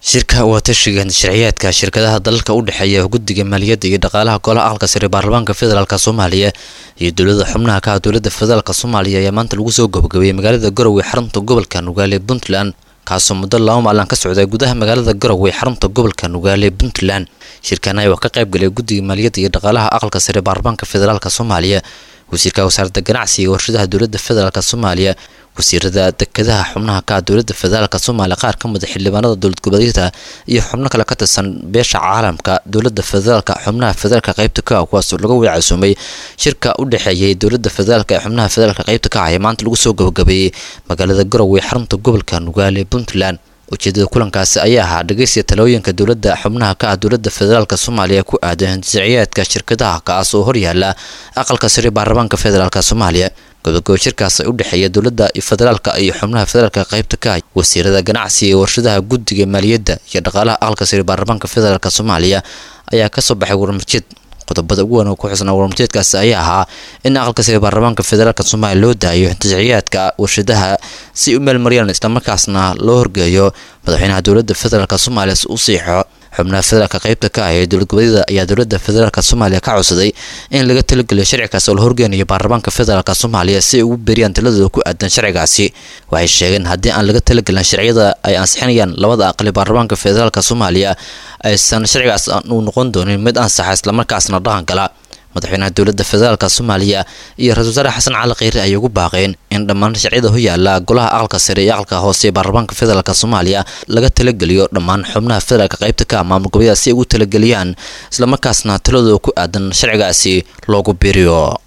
shirka waatashiga sharciyaadka shirkadaha dalalka u dhexeeya guddiga maaliyadda iyo dhaqaalaha golaha aqalka sare baarlamaanka federaalk soomaaliya iyo dowlada xubnaha ka ah dowladda federaalk soomaaliya ayaa maanta lagu soo gabagabeeyey magaalada garowe xarunta gobolka nugaale puntland kaasoo muddo laba maalin ka socday gudaha magaalada garowe xarunta gobolka nugaale puntland shirkan ayaa ka qayb galay guddiga maaliyadda iyo dhaqaalaha aqalka sare baarlamaanka federaalk soomaaliya wasiirka wasaaradda ganacsiga iyo warshadaha dowladda federaalk soomaaliya wasiirada dekedaha xubnaha ka ah dowladda federaalk soomaaliya qaar ka mida xildhibaanada dowlad goboleedyada iyo xubno kale ka tirsan beesha caalamka dowladda federaalk xubnaha federaalk qaybta ka ah kuwaasoo laga wada casuumay shirka u dhexeeyay dowladda federaalk ee xubnaha federaalk qaybta ka ah ee maanta lagu soo gabagabeeyey magaalada garowe xarunta gobolka nugaale puntland ujeedada kulankaasi ayaa ahaa dhegeysiga talooyinka dowladda xubnaha ka ah dowladda federaalk soomaaliya ku aadan hindisiciyaadka shirkadaha kaas oo horyaala aqalka sare baarlamaanka federaalk soomaaliya gobogabo shirkaas u dhexeeya dowladda federaalka iyo xubnaha federaalk qaybta ka ah wasiirada ganacsiga iyo warshadaha guddiga maaliyadda iyo dhaqaalaha aqalka sare baarlamaanka federaalk soomaaliya ayaa kasoo baxay warmarjeed qodobada ugu wan oo ku xusnaa warmarjeedkaasi ayaa ahaa in aqalka sare baarlamaanka federaalk soomaaliya loo daayo hindisiciyaadka warshadaha si u meelmariyaan islamarkaasna loo horgeeyo madaxweynaha dowladda federaalk soomaaliya si u siixo xubnaha federaalk qaybta ka ah ee dowlad goboleedyada ayaa dowladda federaalk soomaaliya ka codsaday in laga talageliyo sharcigaas oo la horgeynayo baarlamaanka federaalk soomaaliya si ay ugu beriyaan taladooda ku aadan sharcigaasi waxay sheegeen haddii aan laga talagelin sharciyada ay ansixinayaan labada aqali baarlamaanka federaalk soomaaliya aysan sharcigaas uu noqon doonin mid ansaxa islamarkaasna dhaqan gala madaxweynaha dowladda federaalk soomaaliya iyo ra-isul wasaare xasan cali kheyre ayay ugu baaqeen in dhammaan sharciyada ho yaala golaha aqalka sare iyo aqalka hoose ee baarlamaanka federaalk soomaaliya laga talageliyo dhammaan xubnaha federaalk qaybta ka ah maamul goboleeda si ay ugu talageliyaan islamarkaasna taladooda ku aadan sharcigaasi loogu biriyo